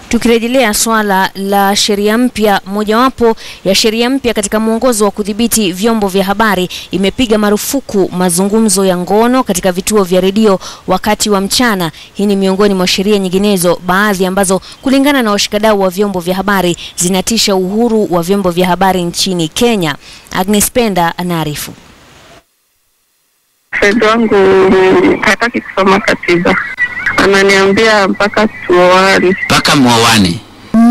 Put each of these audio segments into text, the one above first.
Tukirejelea swala la sheria mpya, mojawapo ya sheria mpya katika mwongozo wa kudhibiti vyombo vya habari imepiga marufuku mazungumzo ya ngono katika vituo vya redio wakati wa mchana. Hii ni miongoni mwa sheria nyinginezo, baadhi ambazo kulingana na washikadau wa vyombo vya habari zinatisha uhuru wa vyombo vya habari nchini Kenya. Agnes Penda anaarifu. Fred wangu hataki kusoma katiba, ananiambia mpaka tuoane. mpaka mwowane.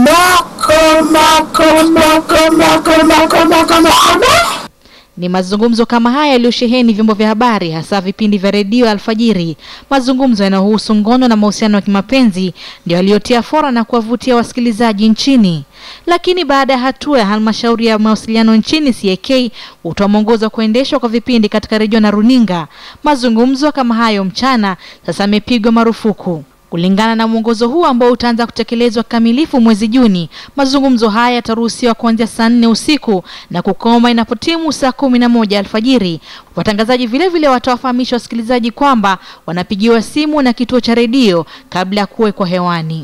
Ni mazungumzo kama haya yaliyosheheni vyombo vya habari hasa vipindi vya redio alfajiri. Mazungumzo yanayohusu ngono na mahusiano ya kimapenzi ndio yaliyotia fora na kuwavutia wasikilizaji nchini. Lakini baada ya hatua ya halmashauri ya mawasiliano nchini CAK kutoa mwongozo wa kuendeshwa kwa vipindi katika redio na runinga, mazungumzo kama hayo mchana sasa yamepigwa marufuku. Kulingana na mwongozo huu ambao utaanza kutekelezwa kikamilifu mwezi Juni, mazungumzo haya yataruhusiwa kuanzia saa nne usiku na kukoma inapotimu saa kumi na moja alfajiri. Watangazaji vile vile watawafahamisha wasikilizaji kwamba wanapigiwa simu na kituo cha redio kabla ya kuwekwa hewani.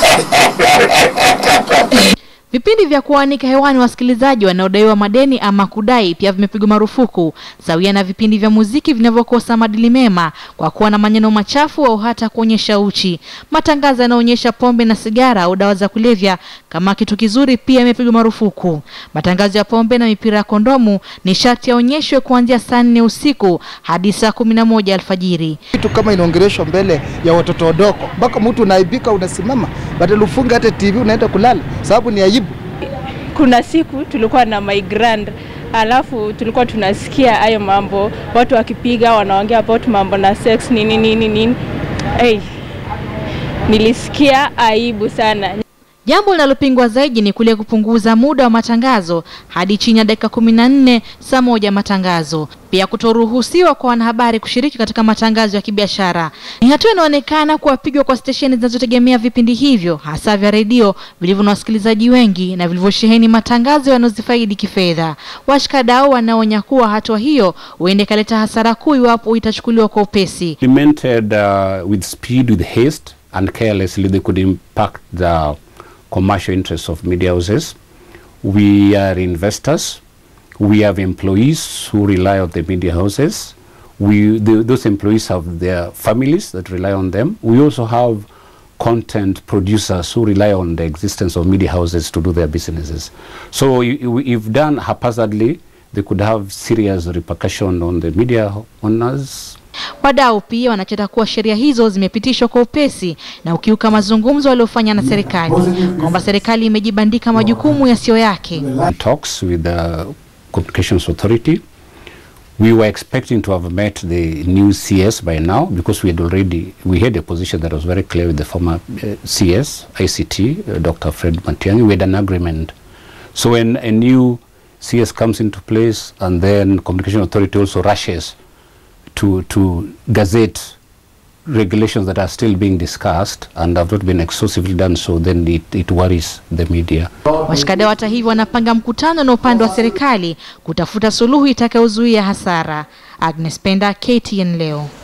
Vipindi vya kuanika hewani wasikilizaji wanaodaiwa madeni ama kudai pia vimepigwa marufuku, sawia na vipindi vya muziki vinavyokosa maadili mema kwa kuwa na maneno machafu au hata kuonyesha uchi. Matangazo yanayoonyesha pombe na sigara au dawa za kulevya kama kitu kizuri pia yamepigwa marufuku. Matangazo ya pombe na mipira ya kondomu ni sharti yaonyeshwe kuanzia saa nne usiku hadi saa kumi na moja alfajiri. kitu kama inaongeleshwa mbele ya watoto wadogo, mpaka mtu unaibika, unasimama badala ufunge hata TV unaenda kulala, sababu ni aibu. kuna siku tulikuwa na my grand alafu tulikuwa tunasikia hayo mambo watu wakipiga wanaongea about mambo na sex nini nini nini hey, nilisikia aibu sana Jambo linalopingwa zaidi ni kule kupunguza muda wa matangazo hadi chini ya dakika kumi na nne saa moja matangazo. Pia kutoruhusiwa kwa wanahabari kushiriki katika matangazo ya kibiashara ni hatua inaonekana kuwapigwa kwa stesheni zinazotegemea vipindi hivyo, hasa vya redio vilivyo na wasikilizaji wengi na vilivyosheheni matangazo yanayozifaidi kifedha. Washikadau wanaonya kuwa hatua hiyo huenda ikaleta hasara kuu iwapo itachukuliwa kwa upesi. implemented uh, with speed, with haste, and carelessly, they could impact the commercial interests of media houses. We are investors. We have employees who rely on the media houses. We, the, those employees have their families that rely on them. We also have content producers who rely on the existence of media houses to do their businesses. So i- i- if done haphazardly, they could have serious repercussion on the media owners, Wadau pia wanachota kuwa sheria hizo zimepitishwa kwa upesi na ukiuka mazungumzo waliofanya na serikali kwamba serikali imejibandika majukumu yasiyo yake. talks with the Communications Authority. We were expecting to have met the new CS by now because we had already we had a position that was very clear with the former uh, CS ICT, uh, Dr. Fred Matiang'i. We had an agreement. So when a new CS comes into place and then Communication Authority also rushes to to gazette regulations that are still being discussed and have not been exhaustively done so, then it, it worries the media. Washikadau hata hivyo wanapanga mkutano na upande wa serikali kutafuta suluhu itakayozuia hasara. Agnes Penda, KTN leo.